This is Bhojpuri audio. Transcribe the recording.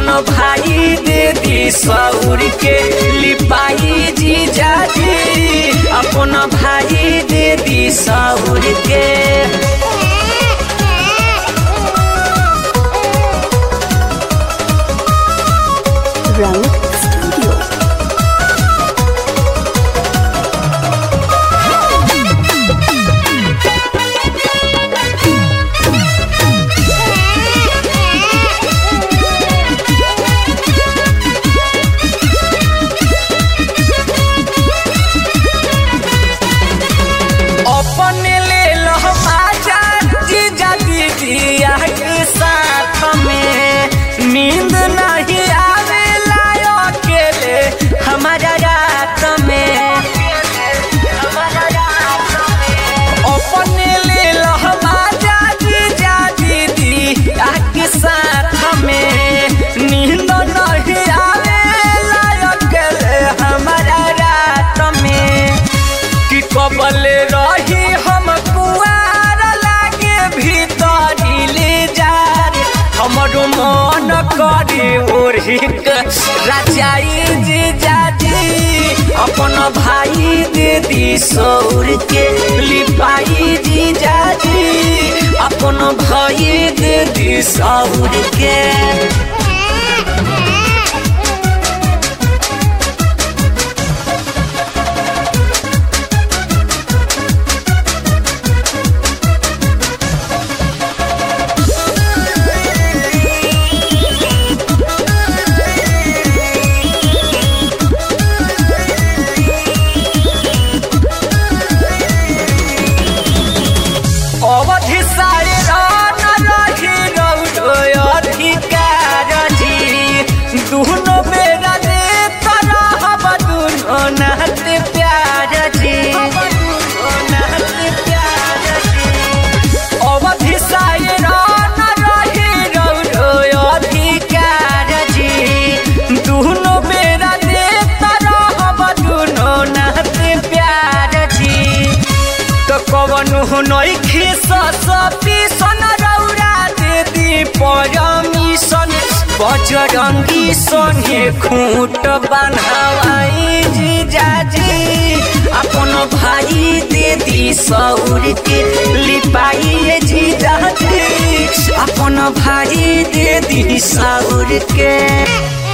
अपन भाई दे दी सौर के लिपाई जीजा जी अपन भाई दे दी सौर के रंग स्टूडियो अपने ले लो बाजा जीजा दीदिया के साथ में नींद नहीं आवेला अकेले हमारा रात में अपने ले लो बाजा जीजा दीदिया के साथ में नींद नहीं आवेला अकेले हमारा रात में कि कबल रही हम कुआर लागे भीतरी ले जार हमरो मन करे ओढ़ी राजाई जी जाजी अपन भाई दे दी सौर के लिपाई जी जाजी अपन भाई दे दी सौर के अवधि सारे रान रही रौरो अधिकार जी दुनो बेरा दे तरह दुनो नात प्यार जी अवधि सारे रान रही रौरो अधिकार जी दुनो बेरा दे तरह दुनो नात प्यार जी तो कवनु नइखे ससपी सन रौरा दे दी परमिशन बजरंगी सने खूंट बनवाई जी जाजी अपन भाई दे दी सौर के लिपाई जी जाजी अपन भाई दे दी सौर के